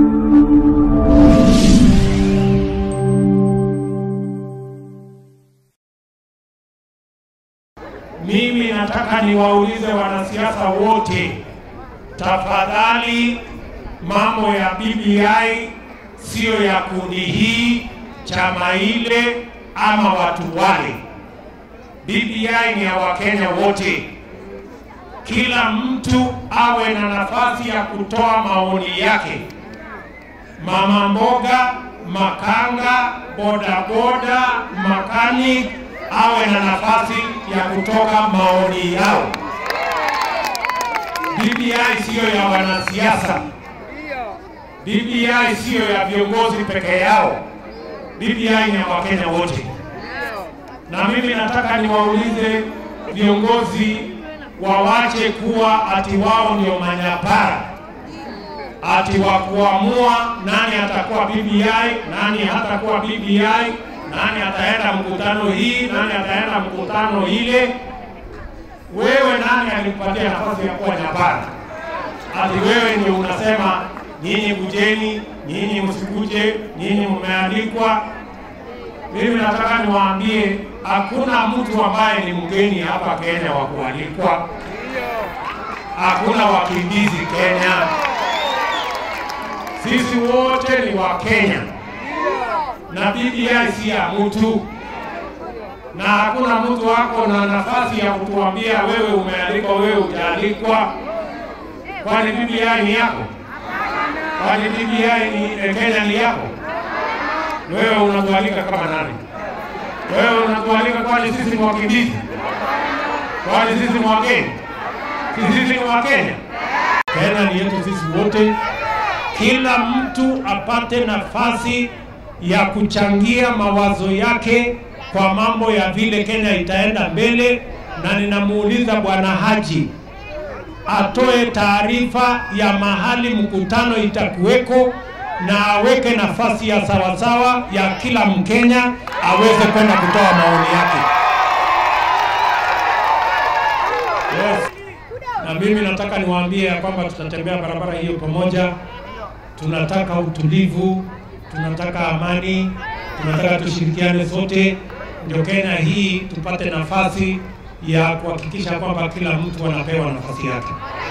Mimi nataka niwaulize wanasiasa wote, tafadhali, mambo ya BBI siyo ya kundi hii, chama ile ama watu wale. BBI ni ya Wakenya wote. Kila mtu awe na nafasi ya kutoa maoni yake. Mama mboga, makanga, bodaboda, makanik awe na nafasi ya kutoka maoni yao. BBI siyo ya wanasiasa. BBI siyo ya viongozi peke yao. BBI ni ya Wakenya wote. Na mimi nataka niwaulize viongozi wawache kuwa ati wao ndio manyapara, ati wa kuamua nani atakuwa BBI, nani hatakuwa BBI, nani ataenda mkutano hii, nani ataenda mkutano ile. Wewe nani alikupatia nafasi ya kuwa nyapara? Ati wewe ndio unasema nyinyi kujeni, nyinyi msikuje, nyinyi mmeandikwa. Mimi nataka niwaambie hakuna mtu ambaye ni mgeni hapa Kenya wa kualikwa. Hakuna wakimbizi Kenya. Sisi wote ni wa Kenya na BBI si ya mtu, na hakuna mtu wako na nafasi ya kutuambia wewe umealikwa, wewe hujaalikwa. Kwani BBI ni yako? Kwani BBI ni eh, Kenya ni yako? Wewe unatualika kama nani? Wewe unatualika kwani sisi ni wakimbizi? Kwani sisi ni wageni? Si sisi ni Wakenya? Kenya ni yetu sisi wote. Kila mtu apate nafasi ya kuchangia mawazo yake kwa mambo ya vile Kenya itaenda mbele, na ninamuuliza Bwana Haji atoe taarifa ya mahali mkutano itakuweko na aweke nafasi ya sawasawa ya kila Mkenya aweze kwenda kutoa maoni yake. Yes. Na mimi nataka niwaambie ya kwamba tutatembea barabara hiyo pamoja. Tunataka utulivu, tunataka amani, tunataka tushirikiane sote, ndio Kenya hii tupate nafasi ya kuhakikisha kwamba kila mtu anapewa nafasi yake.